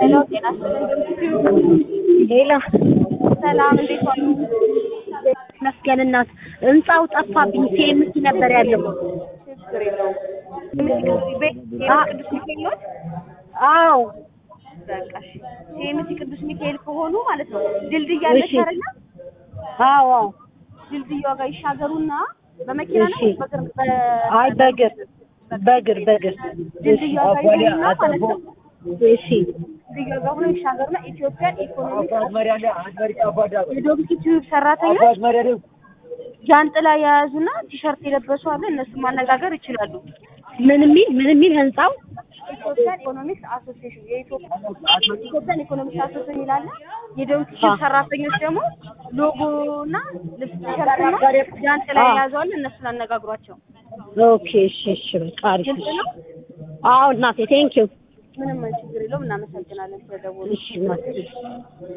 ሄሎ ጤና ይስጥልኝ። ሌላ ሰላም እንዴት ዋሉ? መስገን እናት ህንጻው ጠፋብኝ። ሴምሲ ነበር ያለው። ችግር የለውም። ቤት ቅዱስ ሚካኤል ነው። አዎ በቃ እሺ። ሴምሲ ቅዱስ ሚካኤል ከሆኑ ማለት ነው ድልድይ አለች እሺ። አይደለ? አዎ አዎ። ድልድዩዋ ጋር ይሻገሩና በመኪና ነው እሺ። በእግር በ- አይ በእግር በእግር በእግር ድልድዩዋ ጋር ይሄዱና ማለት ነው እሺ ድልድዩዋ ጋር ሆነው ይሻገሩና ኢትዮጵያን ኢኮኖሚክ የዶንኪ ቲዩብ ሰራተኞች ጃንጥላ የያዙና ቲሸርት የለበሱ አለ። እነሱ ማነጋገር ይችላሉ። ምን የሚል ምን የሚል ህንጻው ኢትዮጵያን ኢኮኖሚክስ አሶሲዬሽን የኢትዮጵያን ኢኮኖሚክስ አሶሲዬሽን ይላል። የዶንኪ ቲዩብ ሰራተኞች ደግሞ ሎጎ እና ልብስ ቲሸርትና ጃንጥላ የያዙ አለ። እነሱን አነጋግሯቸው። ኦኬ እሺ እሺ በቃ አሪፍ ግልጽ ነው። አዎ እናቴ ቴንኪው ምንም ችግር የለውም። እናመሰግናለን ስለደወሉ። እሺ እናቴ